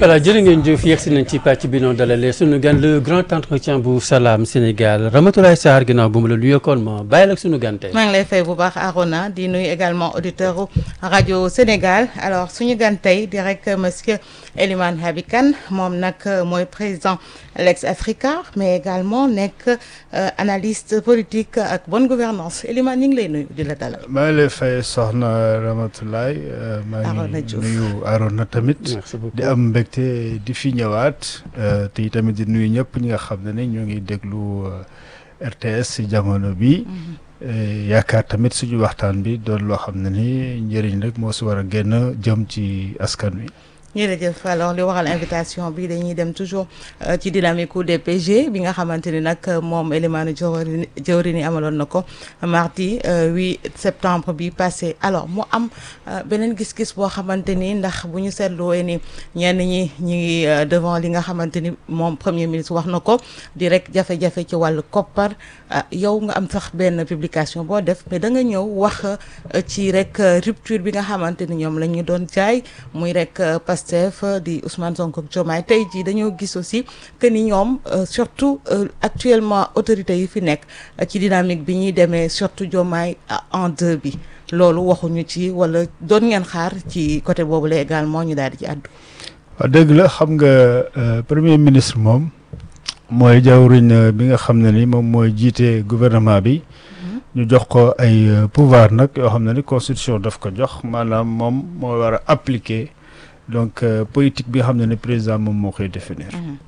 voilà jërë ngeen jëf yegsi nañ ci pàcc bi noonu dalalee sunu gan le grand entretien bu Salam Sénégal Ramatoulaye Sarr ginnaaw bu mu la nuyookoon ma bàyyi la sunu gan tey. maa ngi lay fay bu baax Arona di nuyu également auditeur rajo Sénégal alors suñu gan tey di rek monsieur Elimane Habib Kane moom nag mooy président Lex Africa mais également nekk analyste politique ak bonne gouvernance Elimane ñu ngi lay nuyu di la dalal. maa ngi lay fay soxna Ramatoulaye. maa Arona ngi Diouf nuyu Arona tamit. merci beaucoup di am mbégte di fi ñëwaat te tamit di nuyu ñëpp ñi nga xam ne ne ñoo ngi déglu RTS si jamono bi yaakaar tamit suñu waxtaan bi doon loo xam ne ni njëriñ rek moo si war a génn jëm ci askan wi. jërëjëf alors li waral invitation bi dañuy dem toujours ci dynamique u DPG bi nga xamante ni nag moom Elimane Jawari Jawrini amaloon na ko mardi 8 septembre bi passé alors mu am beneen gis-gis boo xamante ni ndax bu ñu seetluwee ni ñenn ñi ñi ngi devant li nga xamante ni moom premier ministre wax na ko di rek jafe-jafe ci wàllu koppar yow nga am sax benn publication boo def mais da nga ñëw wax ci rek rupture bi nga xamante ni ñoom la ñu doon jaay muy rek Pastef di Ousmane Sonko ak Diomaye tey jii dañoo gis aussi que ni ñoom surtout actuellement autorités yi fi nekk ci dynamique bi ñuy demee surtout Diomaye en deux bi loolu waxuñu ci wala doon ngeen xaar ci côté boobu la également ñu daal di ci àddu. waaw dëgg la xam nga premier ministre moom mooy jawriñ bi nga xam ne ni moom mooy jiite gouvernement bi. ñu jox ko ay pouvoir nag yoo xam ne ni constitution daf ko jox maanaam moom moo war a appliquer. donc politique bi nga xam ne ne président moom moo koy définir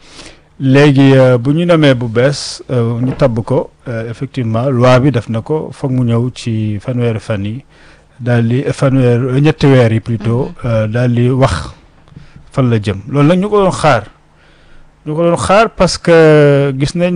léegi bu ñu namee bu bees ñu tabb ko effectivement loi bi def na ko foog mu ñëw ci fanweeri fan yi daal di fanweer ñetti weer yi plutôt daal di wax fan la jëm loolu nag ñu ko doon xaar ñu ko doon xaar parce que gis nañ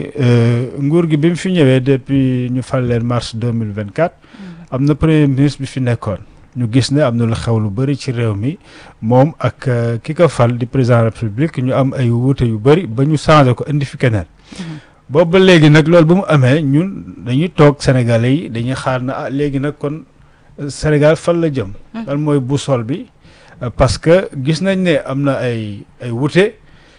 ne nguur gi bi mu fi ñëwee depuis ñu fal leen mars deux mille vingt quatre am na premier ministre bi fi nekkoon. ñu gis ne am na lu xew lu bëri ci réew mi moom ak ki ko fal di président de la république ñu am ay wuute yu bëri ba ñu changé ko indi fi keneen. boobu ba léegi nag loolu ba mu amee ñun dañuy toog sénégalais yi dañuy xaar na ah léegi nag kon Sénégal fan la jëm. lan mooy boussole bi parce que gis nañ ne am na ay ay wuute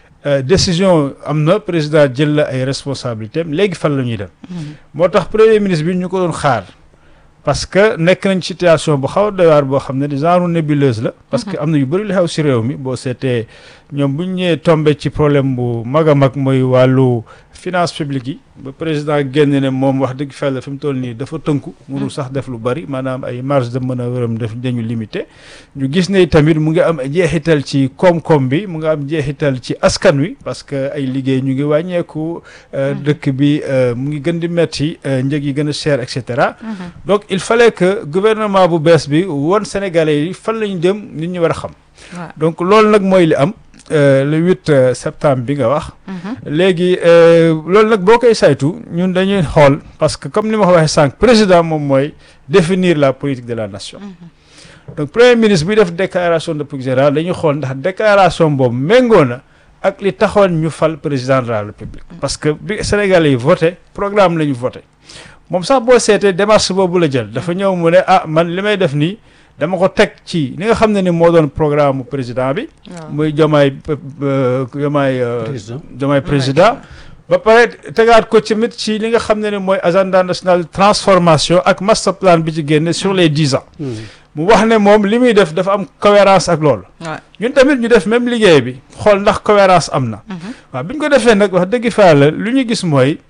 décision am na président jël la ay responsabilités am léegi fan la ñuy dem. moo tax premier ministre bi ñu ko doon xaar. parce que nekk nañ situation bu xaw a doy waar boo xam ne genre nébuleuse la. parce que am na yu bëri lu xew si réew mi boo seetee ñoom bu ñu ñëwee tombé ci problème bu mag a mag mooy wàllu finance publique yi ba président génn ne moom wax dëgg fàlla fi mu toll nii dafa tënku. mënul sax def lu bëri maanaam ay marge de manœuvre am def dañu limité. ñu gis ne tamit mu ngi am jeexital ci koom-koom bi mu ngi am jeexital ci askan wi parce que ay liggéey ñu ngi wàññeeku. dëkk bi mu ngi gën di metti njëg yi gën a cher et cetera. donc il fallait que gouvernement bu bees bi won Sénégalais yi fan la ñu dem nit ñi war a xam. donc loolu nag mooy li am le huit septembre bi nga wax. léegi loolu nag boo koy saytu ñun dañuy xool parce que comme ni ma ko waxee sànq président moom mooy définir la politique de la nation. donc premier ministre bi def déclaration de politique générale dañuy xool ndax déclaration boobu méngoo na ak li taxoon ñu fal président de la république. parce que bi Sénégalais yi voté programme la ñu voté. moom sax boo seetee démarche boobu la jël dafa ñëw mu ne ah man li may def nii dama ko teg ci li nga xam ne ni moo doon programme président bi. muy Diomaye Diomaye. Diomaye président. ba pare tegaat ko tamit ci li nga xam ne ni mooy agenda national de transformation ak master plan bi ci génne sur les dix ans. mu wax ne moom li muy def dafa am cohérence ak loolu. ñun tamit ñu def même liggéey bi xool ndax cohérence am na. waaw bi ñu ko defee nag wax dëgg fa la lu ñu gis mooy.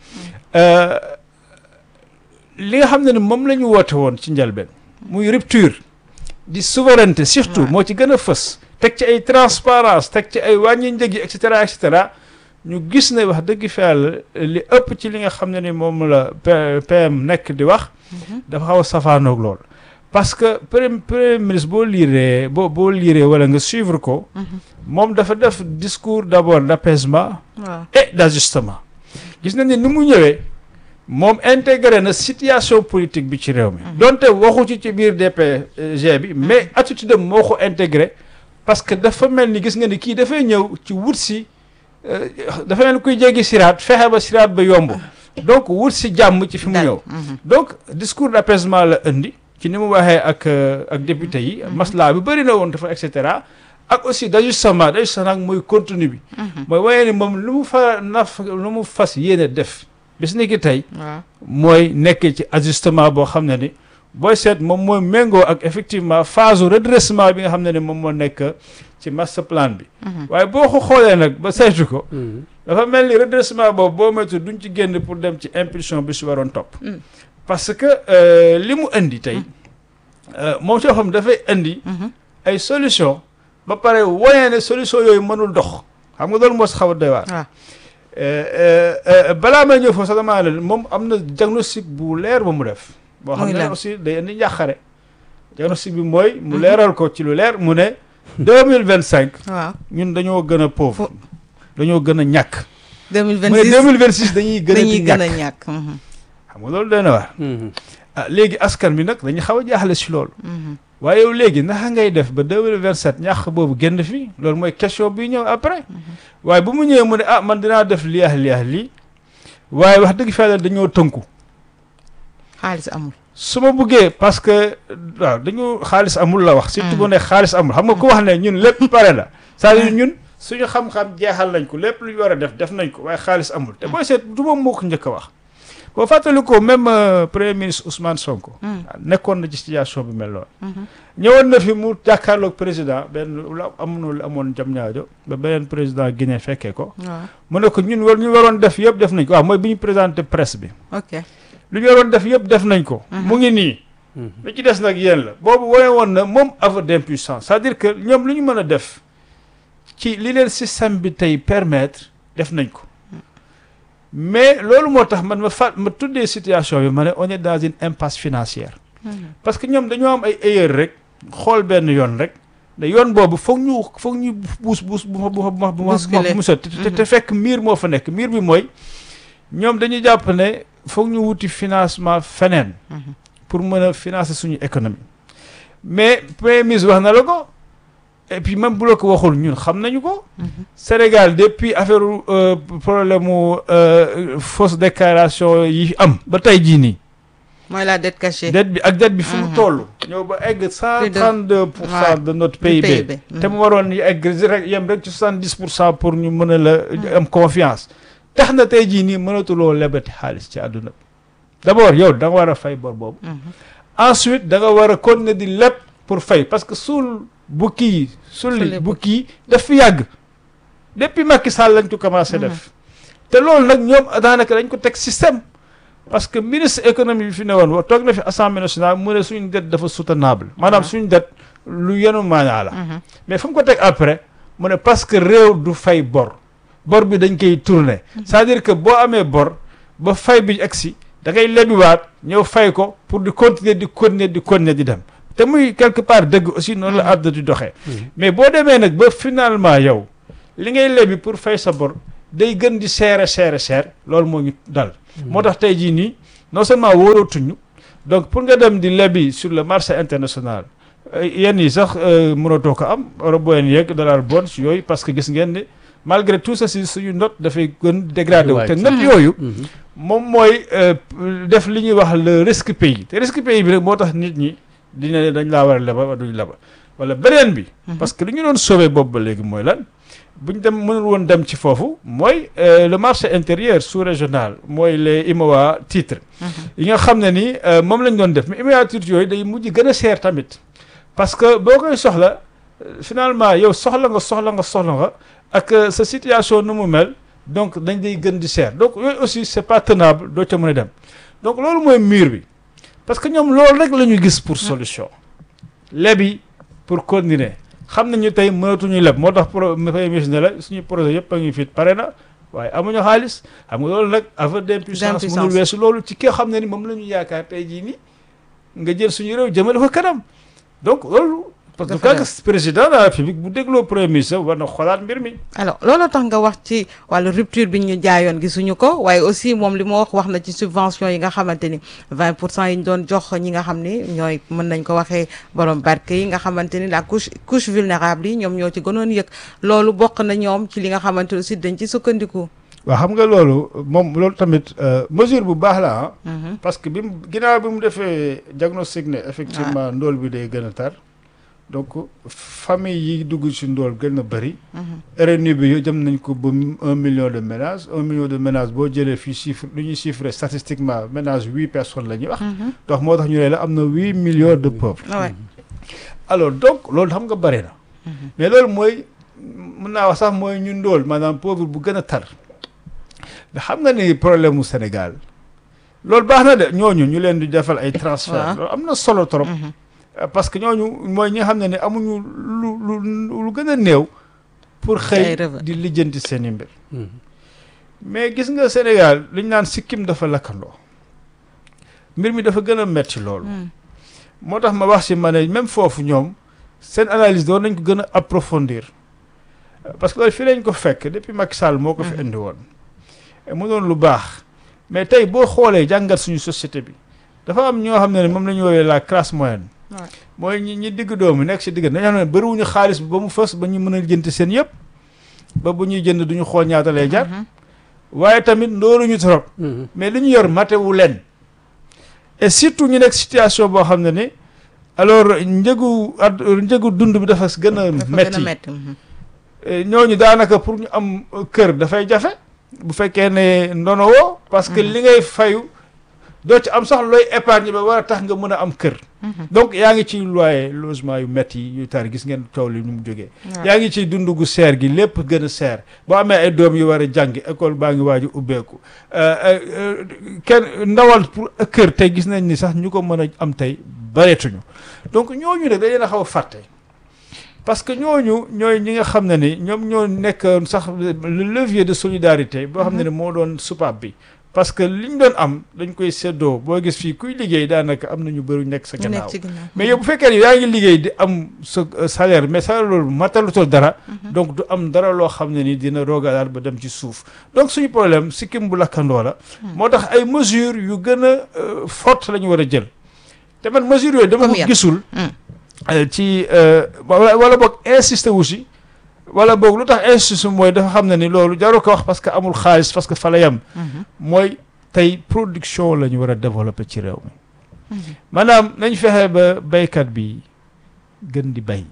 li nga xam ne ni moom la ñu woote woon ci njëlbeen muy rupture di souveraineté surtout moo ci gën a fës teg ci ay transparence teg ci ay wàññi njëg yi et cetera et cetera ñu gis ne wax dëgg fa yàlla li ëpp ci li nga xam ne ni moom la PM nekk di wax dafa xaw a safaanoog lool parce que premier ministre boo liiree boo boo liiree wala nga suivre ko moom dafa def discours d'abord d'apaisement et d'ajustement gis nañ ne ni mu ñëwee moom intégré na situation politique bi ci réew mi donte waxu ci ci biir DPG bi mais attitude am moo ko intégré parce que dafa mel ni gis nga ni kii dafay ñëw ci wut si dafa mel ni kuy jéggi siraat fexe ba siraat ba yomb donc wut si jàmm ci fi mu ñëw donc discours d'apaisement la indi ci ni mu waxee ak ak député yi maslaa bi bëri na woon dafa et cetera ak aussi d'ajustement d'ajustement nag mooy contenu bi mooy waaye ni moom lu mu fa naf lu mu fas yéene def bis ni ki tey waaw mooy nekk ci ajustement boo xam ne ni booy seet moom mooy méngoo ak effectivement phase redressement bi nga xam ne ni moom moo nekk ci master plan bi waaye boo ko xoolee nag ba saytu ko dafa mel ni redressement boobu boo moytu duñ ci génn pour dem ci impulsion bi si waroon topp parce que euh, li mu indi tey euh, moom soo xam dafay indi ay solution ba pare woyee ne solution yooyu mënul dox xam nga loolu moo si xaw a doy waar waaw Euh, euh, euh, balaa may ñëw foofu sax damaa ne moom am na diagnostic bu leer ba mu def. boo xam Muy ne lan? aussi day indi njàqare. diagnostic bi mooy. mu leeral ko ci lu leer mu ne. deux mille vingt cinq waaw ñun dañoo gën a pauvre. Fo- dañoo gën a ñàkk. deux mille mu ne deux vingt mille vingt six dañuy gën a dañuy di gën a ñàkk. ñàkk mhm, xam nga loolu doy na waar. ah léegi askan bi nag dañu xaw a jaaxle si loolu. mhm. waaye yow léegi naka ngay def ba deux mille vingt sept ñàkk boobu génn fi loolu mooy question bi ñëw après. waaye bu mu ñëwee mu ne ah man dinaa def lii ak lii ak lii waaye wax dëgg fa yàlla dañoo tënku. xaalis amul su ma buggee parce que waaw dañu xaalis amul la wax. surtout bu ne xaalis amul xam nga ku wax ne ñun lépp pare la. c'est-à-dire ñun suñu xam-xam jeexal nañ ko lépp lu ñu war a def def nañ ko waaye xaalis amul te booy seet du moom moo ko njëkk a wax. boo fàttali ko même euh, premier ministre Ousmane Sonko. nekkoon na ci situation bi mel noonu. ñëwoon na fi mu jàkkaarloog président benn lu amoon lu amoon jam ñaajo ba beneen président Guinée fekkee ko. waaw mu ne ko ñun war ñu waroon def yëpp def nañ ko waaw mooy bi ñu présenté presse bi. ok lu ñu waroon def yëpp def nañ ko. mu ngi nii. li ci des nag yéen la boobu wane woon na moom aveu d'impuissance c'est-à-dire que ñoom lu ñu mën a def ci li leen système bi tey permettre def nañ ko mais loolu moo tax man ma fa ma tuddee situation bi ma ne on est dans une impasse financière parce que ñoom dañoo am ay erreur rek xool benn yoon rek ne yoon boobu foog ñu foog ñu buus buus bu ma bu ma bu ma bu ma Bousculer. bu ma sotti te te fekk miir moo fa nekk miir bi mooy ñoom dañuy jàpp ne foog ñu wuti financement feneen pour mën a financer suñu économie mais premier ministre wax na la ko et puis même bu la ko waxul ñun xam nañu ko Sénégal depuis affaire euh, problème mu euh, fausse déclaration yi am ba tey jii nii mooy la dette cachée dette bi ak dette bi fu mu Mhm. toll ñëw ba egg cent Plus de- trente deux pour cent Ouais. de notre du PIB te mu waroon ñu egg rek yem rek ci soixante dix pour cent pour ñu mën a la am confiance tax na tey jii nii mënatuloo lebati xaalis ci àdduna bi d'abord yow da nga war a fay bor boobu ensuite da nga war a continuer di leb pour fay parce que suul bukki yi sulli Sulli bukki yi daf fi yàgg depuis Macky Sall lañ ko commencé def te loolu nag ñoom daanaka dañ ko teg système parce que ministre économie bi fi ne woon wa toog na fi assemblée nationale mu ne suñu dette dafa soutenable maanaam suñu dette lu yenu maanaa la mais fu mu ko teg après mu ne parce que réew du fay bor bor bi dañ koy tourner c'est-à-dire que boo amee bor ba fay bi egsi da ngay lebiwaat ñëw fay ko pour di continuer di continuer di continuer di dem te muy quelque part dëgg aussi noonu la àdduna di doxee mais boo demee nag ba finalement yow li ngay lebi pour fay sa bor day gën di seere seere seer loolu moo ñu dal moo tax tey jii nii non seulement wóorootuñu donc pour nga dem di lebi sur le marché international euh, yenn yi sax euh, mënatoo ko am européen yeeg dollar bonds yooyu parce que gis ngeen ne malgré tout ceci suñu note dafay gën dégradé wu te Wàcc. note yooyu moom mooy euh, def li ñuy wax le risque pays te risque pays bi rek moo tax nit ñi dina ne dañ laa war a leba wala duñ leba wala beneen bi parce que li ñu doon sauver boobu ba léegi mooy lan bu ñu dem mënul woon dem ci foofu mooy euh, le marché intérieur sous-régional mooy les IMOA titres yi nga xam ne ni euh, moom lañ doon def mais IMOA titres yooyu day mujj gën a seer tamit parce que boo koy soxla euh, finalement yow soxla nga soxla nga soxla nga ak euh, sa situation nu mu mel donc dañ day gën di seer donc yooyu aussi c'est pas tenable doo ca mën a dem donc loolu mooy mur bi parce que ñoom loolu rek la ñu gis pour solution lebi pour continuer xam nañu tey mënatuñu leb moo tax pro premier ministre ne la suñu projet yëpp a ngi fit pare na waaye amuñu xaalis xam nga loolu nag aveu d'impuissance D'impuissance. mënul weesu loolu ci ki nga xam ne ni moom la ñu yaakaar tey jii nii nga jël suñu réew jëmale ko kanam donc loolu parce que Dafa quand président de la république bu dégloo premier ministre war na xoolaat mbir mi alors loolu tax nga wax ci wàllu rupture bi ñu jaayoon gisuñu ko waaye aussi moom li ma wax wax na ci subvention yi nga xamante ni 20 pour cent yi ñu doon jox ñi nga xam ni ñooy mën nañ ko waxee borom barke yi nga xamante ni la couche couche vulnérable yi ñoom ñoo ci gënoon yëg loolu bokk na ñoom ci li nga xamante aussi dañ ci sukkandiku. waaw xam nga loolu moom loolu tamit euh, mesure bu baax la ah Mhm. parce que bi mu ginnaaw bi mu defee diagnostic ne effectivement ndóol bi day gën a tar donc famille yi dugg ci ndóol gën a bëri RNU bi yo jëm nañ ko ba un million de ménages un million de ménages boo jëlee fii chiffre lu ñuy chiffrer statistiquement ménage huit personnes la ñuy wax donc moo tax ñu ne la am na huit millions de pauvres Ah ouais. alors donc loolu xam nga bëri na mais loolu mooy mën naa wax sax mooy ñu ndóol maanaam pauvre bu gën a tar mais xam nga ni problème mu Sénégal loolu baax na de ñooñu ñu leen di defal ay transfert Waaw. loolu am na solo trop Euh, parce que ñooñu mooy ñi nga xam ne ne amuñu lu lu lu gën a néew pour Ay xëy revenu. di lijjanti seen i mbir mais gis nga Sénégal li ñu naan sikkim dafa lakkandoo mbir mi dafa gën a metti loolu moo tax ma wax si ma ne même foofu ñoom seen analyse doon nañ ko gën a approfondir Euh, parce que loolu fii lañ ko fekk depuis Macky Sall moo ko fi indi woon Et mu doon lu baax mais tey boo xoolee jàngat suñu société bi dafa am ñoo xam ne ne moom la ñu woowee la classe moyenne Ouais. mooy ñi ñi digg doomu nekk si digg dañoo xam ne bëriwuñu xaalis bi ba mu fës ba ñu mën a jënd seen yëpp ba bu ñuy jënd duñu xool ñaata lay jar waaye tamit ndóoruñu trop mais li ñu yor matewu leen et surtout ñu nekk situation boo xam ne ni alors njëgu ad njëgu dund bi dafa gën a dafa gën a metti metti mhm. Eh, ñooñu daanaka pour ñu am euh, kër dafay jafe bu fekkee ne ndono woo parce que li ngay fayu doo ci am sax looy épargne ba war a tax nga mën a am kër donc yaa ngi ci loyer logement yu métti yu tar gis ngeen coow li nu mu jógee Ouais. yaa ngi ci dund gu seer gi lépp gën a seer boo amee ay doom yu war a jàngi école baa ngi waaju ubbeeku Euh, euh, euh, kenn ndawal pour kër tey gis nañ ni sax ñu ko mën a am tey bareetuñu donc ñooñu nag dañ leen a xaw a fàtte parce que ñooñu ñooy ñi nga xam ne ni ñoom ñoo nekk sax le levier de solidarité boo xam ne ni moo doon soupape bi parce que li ñu doon am dañ koy séddoo boo gis fii kuy liggéey daanaka am na ñu bëri nekk sa ñu gannaaw nekk ci ginnaaw mais yow bu fekkee ne yaa ngi liggéey di am sa euh, salaire mais salaire loolu matalutul dara donc du am dara loo xam ne ni dina roogalaat ba dem ci suuf donc suñu problème sikkim bu lakkandoo la moo tax ay mesures yu gën a euh, forte la ñu war a jël te man mesures yooyu dama Comme ko yan? gisul Hmm. euh, ci euh, wala wala boog insister wu si wala boog lu tax insister mooy dafa xam ne ni loolu jaru ko wax parce que amul xaalis parce que fa la yem Mhm. mooy tey production la ñu war a développer ci réew mi maanaam nañ fexe ba baykat bi gën di bay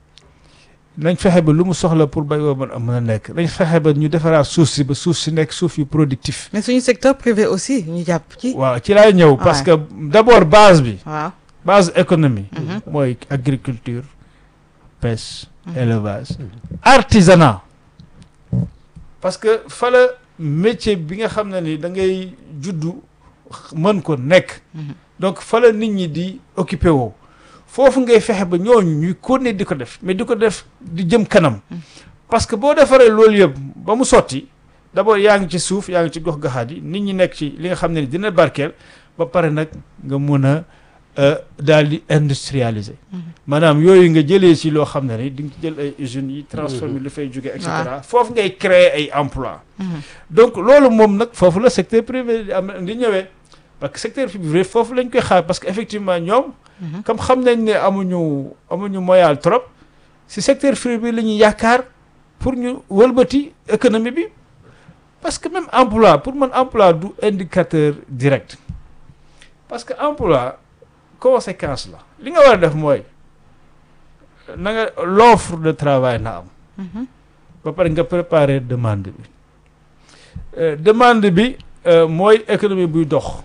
nañ fexe ba lu mu soxla pour bay woo mën a mën a nekk nañ fexe ba ñu defaraat suuf si ba suuf si nekk suuf yu productif mais suñu secteur privé aussi ñu jàpp ci waaw ci laay ñëw parce que d'abord base bi waaw base économie Mhm. mooy agriculture pêche élevage artisanat parce que fa la métier bi nga xam ne ni da ngay juddu mën ko nekk Mhm. donc fa la nit ñi di occupé woo foofu ngay fexe ba ñooñu ñuy continuer di ko def mais di ko def di jëm kanam parce que boo defaree loolu yëpp ba mu sotti d'abord yaa ngi ci suuf yaa ngi ci gox gaxaat yi nit ñi nekk ci li nga xam ne ni dina barkeel ba pare nag nga mun a euh, daal di industrialiser maanaam yooyu nga jëlee ci loo xam ne ni di nga ci jël ay usines yi transformer lu fay jóge et cetera foofu ngay créer ay emploi Mhm. donc loolu moom nag foofu la secteur privé di am di ñëwee parce que secteur privé foofu lañ koy xaar parce que effectivement ñoom Mhm. comme xam nañ ne amuñu amuñu moyen trop si secteur privé la ñuy yaakaar pour ñu wëlbati économie bi parce que même emploi pour man emploi du indicateur direct parce que emploi conséquence la li nga war a def mooy na nga l'offre de travail na am Mhm. ba pare nga préparer demande bi Euh, demande bi euh, mooy économie buy dox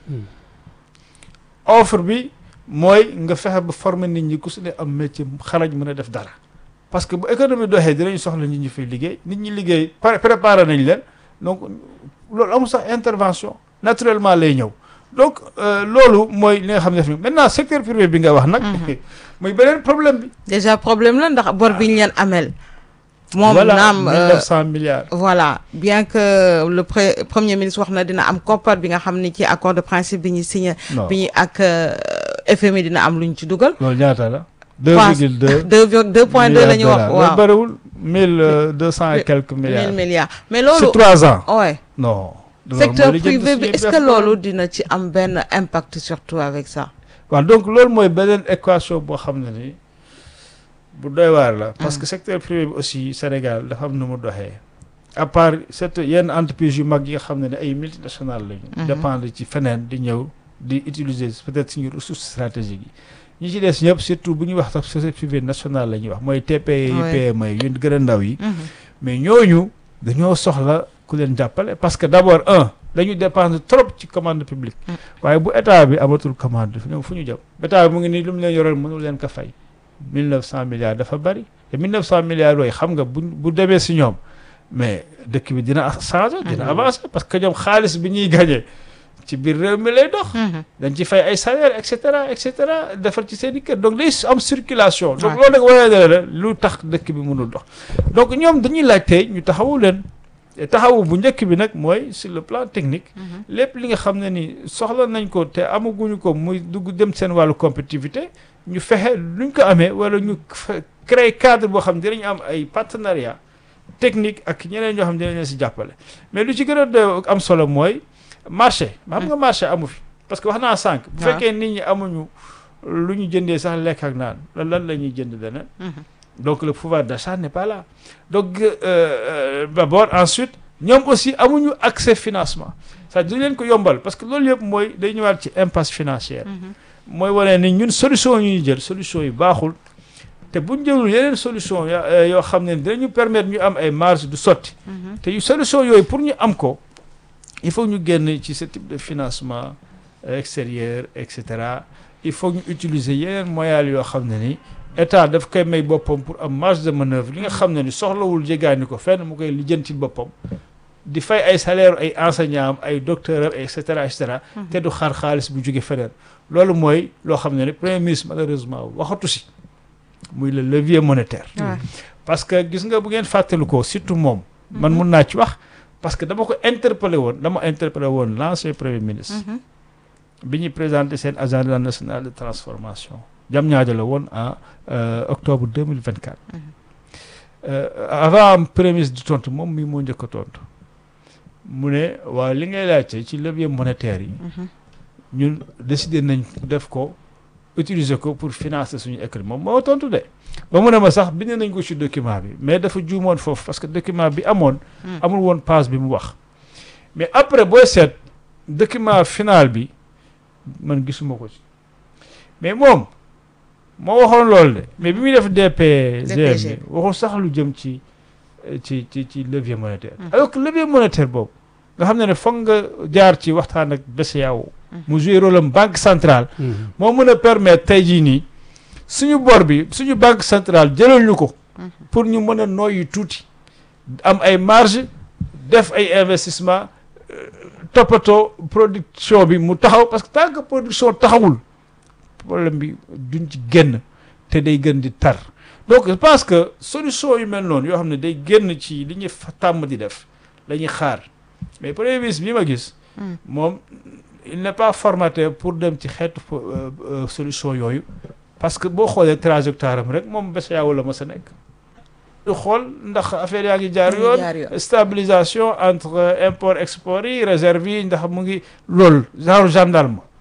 offre bi mooy nga fexe ba former nit ñi ku su ne am métier xarañ mën a def dara parce que bu économie doxee dinañ soxla nit ñi fay liggéey nit ñi liggéey pare préparer nañ leen donc loolu amul sax intervention naturellement lay ñëw donc euh, loolu mooy li nga xam ne def maintenant secteur privé bi nga wax nag muy beneen problème bi déjà problème la ndax bor bi ñu leen amel moom voilà naam euh, 1900 milliards voilà bien que le pre- premier ministre wax na dina am koppar bi nga xam ni ci accord de principe bi ñu signé non bi ñu ak euh, FMI dina am lu ñu ci dugal loolu ñaata la Pense- 2,2 deux vir- deux point deux la ñu wax loolu waaw bëriwul mille deux cent et quelques milliards mille milliards mais sur loolu trois ans ouais non loolu secteur mooy li jënd privé bi suñuy est-ce que def loolu dina ci am benn impact surtout avec ça waaw donc loolu mooy beneen équation boo xam ne ni bu doy waar la parce que secteur privé bi aussi Sénégal dafa am nu mu doxee à part cette yenn entreprise yu mag yi nga xam ne ne ay multinationales lañu Mhm. dépendre ci feneen di ñëw di utiliser peut-être suñu ressources stratégiques yi ñi ci des ñëpp surtout bu ñuy wax sax société privée nationale la ñuy wax mooy TPE yi PME yi yu gën a ndaw yi mais ñooñu dañoo soxla ku leen jàppale parce que d'abord un dañu dépendre trop ci commande publique waaye bu état bi amatul commande ñoom fu ñu jëm état bi mu ngi nii lu mu leen yoral mënul leen ko fay mille neuf cent milliards dafa bari te mille neuf cent milliards yooyu xam nga bu bu demee si ñoom mais dëkk bi dina changer dina avancer parce que ñoom xaalis bi ñuy gagné ci biir réew mi lay dox dañ ci fay ay salaire et cetera et cetera defar ci seen i kër donc day am circulation donc loolu nag wane na la lu tax dëkk bi mënul dox donc ñoom dañuy laaj tey ñu taxawu leen taxawu bu njëkk bi nag mooy sur le plan technique lépp li nga xam ne ni soxla nañ ko te amaguñu ko muy dugg dem seen wàllu compétitivité ñu fexe luñ ko amee wala ñu créer cadre boo xam ne dinañ am ay partenariat technique ak ñeneen ñoo xam ne dinañ leen si jàppale mais lu ci gën a am solo mooy marché xam nga marché amu fi parce que wax naa sànq bu fekkee nit ñi amuñu lu ñu jëndee sax lekk ak naan lan lan la ñuy jënd leneen donc le pouvoir d'achat n'est pas là donc d'abord ensuite ñoom aussi amuñu accès financement c'est-à-dire leen ko yombal parce que loolu yëpp mooy day ñëwaat ci impasse financière mooy wane ni ñun solution yu ñu jël solution yi baaxul te bu ñu jëlul yeneen solution yoo xam ne dinañu permettre ñu am ay marge du sotti te yu solution yooyu pour ñu am ko il faut ñu génn ci ce type de financement extérieur et cetera il faut ñu utiliser yeneen moyens yoo xam ne ni état daf koy may boppam pour am marge de manœuvre li nga xam ne ni soxlawul jégaani ko fenn mu koy lijjantil boppam di fay ay salaire ay enseignants am ay docteurs am et cetera et cetera te du xaar xaalis bu jóge feneen loolu mooy loo xam ne ni premier ministre malheureusement waxatu si muy le levier monétaire parce que gis nga bu ngeen fàttali ko surtout moom man mun naa ci wax parce que dama ko interpellé woon dama interpellé woon l'ancien premier ministre bi ñuy présenté seen agenda national de transformation jam ñaajo la woon en octobre 2024 avant premier ministre di tontu moom mii moo njëkk a tontu mu ne waaw li ngay laajte ci levier monétaire yi ñun décider nañ def ko utiliser ko pour financer suñu économie moom moo tontu de ba mu ne ma sax bind nañ ko ci document bi mais dafa juumoon foofu parce que document bi amoon amul woon page bi mu wax mais après booy seet document final bi man gisuma ko ci mais moom moo waxoon loolu de mais bi muy def DPG bi waxul sax lu jëm ci ci ci ci levier monétaire alors que levier monétaire boobu nga xam ne ne foog nga jaar ci waxtaan ak BCEAO mu joué rôle am banque centrale moo mën a permettre tey jii nii suñu bor bi suñu banque centrale jëlal ñu ko pour ñu mën a noyyi tuuti am ay marge def ay investissement toppatoo production bi mu taxaw parce que tant que production taxawul problème bi duñ ci génn te day gën di tar donc je pense que solution yu mel noonu yoo xam ne day génn ci li ñuy tàmm di def la ñuy xaar mais premier ministre bi ma gis moom il n'est pas formaté pour dem ci xeetu solution yooyu parce que boo xoolee trajectoire am rek moom BCEAO la ma sa nekk du xool ndax affaire yaa ngi jaar yoon stabilisation entre import export yi réserve yi ndax mu ngi loolu genre gendarme